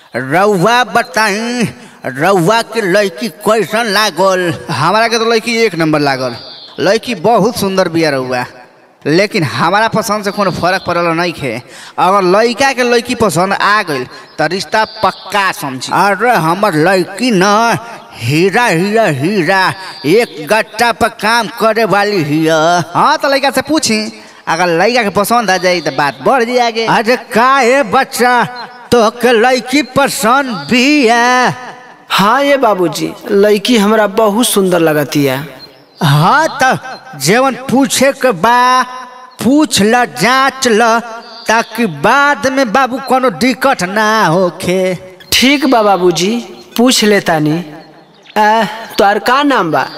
रउआ बताई रउआ के लड़की कैसन लागल हमारा के तो लड़की एक नंबर लागल लड़की बहुत सुंदर बिया रहुआ लेकिन हमारा पसंद से कोनो फर्क पड़ल नहीं खे अगर लड़का के लड़की पसंद आ गई तो रिश्ता पक्का समझी अरे हमर लड़की न हीरा हीरा हीरा एक गट्टा पर काम करे वाली हिया हाँ तो लड़का से पूछी अगर लड़का के पसंद आ जाई तो बात बढ़ जाए आगे अरे का है बच्चा तो के लड़की पसंद भी है हाँ ये बाबूजी लड़की हमरा बहुत सुंदर लगती है हाँ तो जेवन पूछे के बा पूछ ल जांच ल ताकि बाद में बाबू कोनो दिक्कत ना होखे ठीक बा बाबूजी पूछ लेतानी आ, तोहर का नाम बा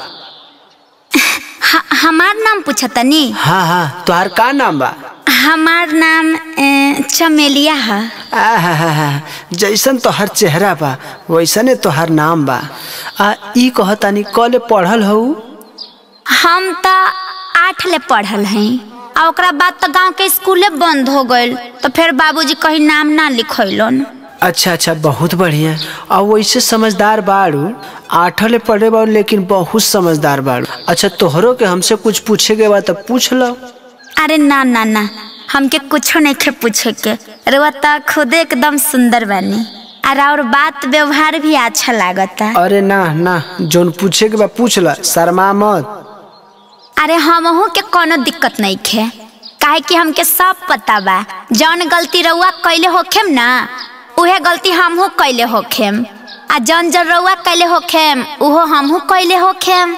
ह- हमार नाम पूछतनी हाँ हाँ तोहर का नाम बा हमार नाम अ, चमेलिया है आ हा हा हा जैसन तोहर चेहरा बा वैसने तोहर नाम बा आ ई कहतानी कले पढ़ल हऊ हम तो आठ ले पढ़ल हई आ ओकरा बाद तो गांव के स्कूले बंद हो गइल तो फिर बाबूजी कहीं नाम ना लिखैलन अच्छा अच्छा बहुत बढ़िया और वैसे समझदार बाड़ू आठले पढ़े बाड़ू लेकिन बहुत समझदार बाड़ू अच्छा तोहरो के हमसे कुछ पूछे के बा तो पूछ लो अरे ना ना ना हमके कुछो नहीं खे पूछे के रुआ तो खुद एकदम सुंदर बनी और और बात व्यवहार भी अच्छा लागता अरे ना ना जोन पूछे के बा पूछ ला शर्मा मत अरे हमहू के कोनो दिक्कत नहीं खे काहे कि हमके सब पता बा जौन गलती रउआ कैले होखेम ना उहे गलती हमहू कैले होखेम आ जौन जौन रउआ कैले होखेम उहो हमहू कैले होखेम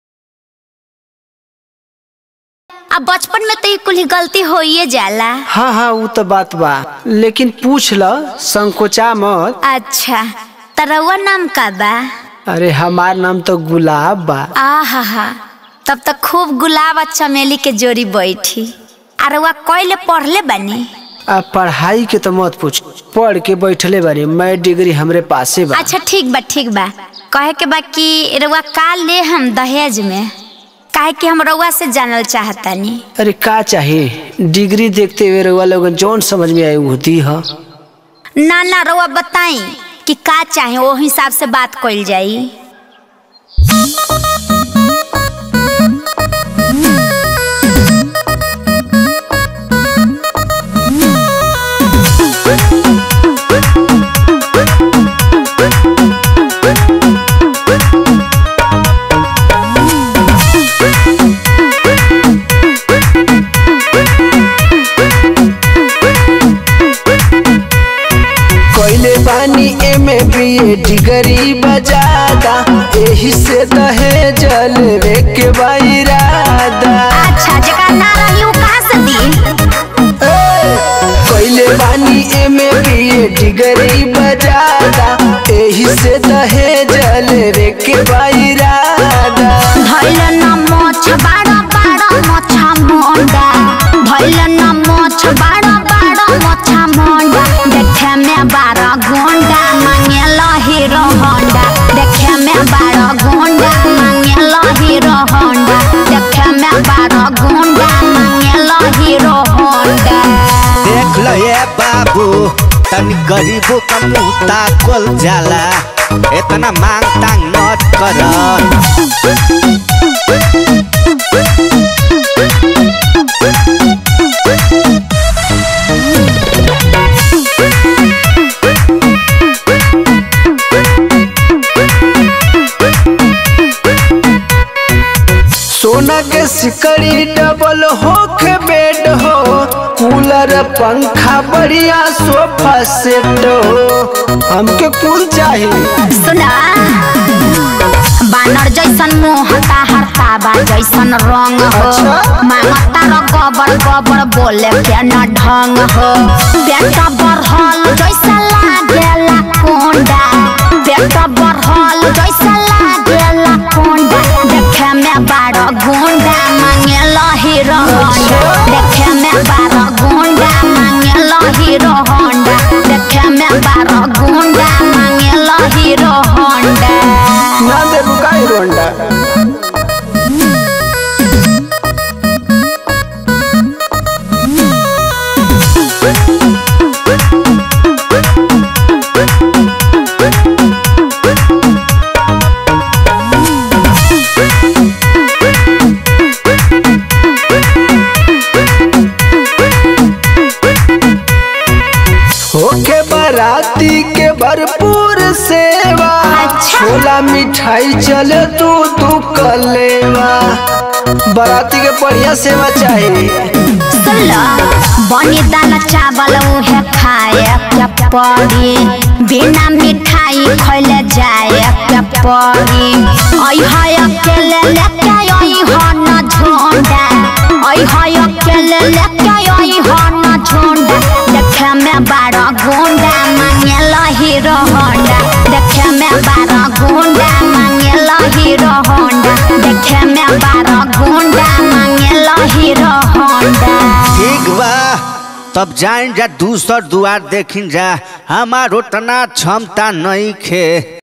आ बचपन में तो ये कुल गलती होइए जाला हाँ हाँ वो तो बात बा लेकिन पूछ लो संकोचा मत अच्छा त रउआ नाम का बा अरे हमार नाम तो गुलाब बा आ हा हा तब तक खूब गुलाब आ चमेली के जोड़ी बैठी आ रउआ कैले पढ़ले बानी आ पढ़ाई के तो मत पूछ पढ़ के बैठले बारी मैं डिग्री हमरे पासे बा अच्छा ठीक बा ठीक बा कहे के बा कि रउआ का ले हम दहेज में काहे कि हम रउआ से जानल चाहतानी अरे का चाहिए डिग्री देखते हुए रउआ लोगन जौन समझ में आई वो दी ह ना ना रउआ बताई कि का चाहे वो हिसाब से बात कइल जाई कोइले बानी M A B A degree बजादा एही से दहेज लेवे के बाइरादा अच्छा जगह ना रही वो कहाँ से दी कोइले बानी M A B A degree बजादा एही से दहेज लेवे के बाइरादा भइल न मोछ बाड़ा बाड़ा मोछा मोंडा भइल न मोछ बाड़ा बाड़ा मोछा मोंडा देखे में बारा गोंडा मांगेल हीरो होंडा देखे में बारा गोंडा मांगेल हीरो होंडा देखे में बारा गोंडा मांगेल हीरो होंडा देख ल ये बाबू तनी गरीबों का मुंह ताकल जाला इतना मांग तांग मत कर सोना के सिकड़ी डबल हो के बेड हो कूलर पंखा बढ़िया सोफा सेट हो हमके कुल चाहिए सुना बानर जैसन मुंह हरता बा जैसन रंग हो अच्छा। मांगता र गबर गबर बोले के न ढंग हो पेट बढ़ल जैसा लागेला कोंडा पेट बढ़ल जैसा लागेला कोंडा देखे में बारह गुंडा मांगेला हीरो होंडा देखे में बारह गुंडा मांगेला हीरो होंडा देखे में बारह गुंडा मांगेला हीरो होंडा ना दे रुकाई रोंडा बराती के भरपूर सेवा अच्छा। छोला मिठाई चले तू तू कलेवा बराती के बढ़िया सेवा चाहिए सुनलो बनी दाल चावल उहे खाए के पड़ी बिना मिठाई खैले जाए के पड़ी आई हाय अकेले लेके आई हो न झोंडा आई हाय अकेले लेके आई हो न झोंडा देखे में बारह गुंडा मांगे हीरो होंडा देखे में बारह गुंडा मांगे हीरो होंडा देखे में बारह गुंडा मांगे हीरो होंडा ठीक बा तब जाइन जा दूसर दुआर देखिन जा हमार उतना क्षमता नहीं खे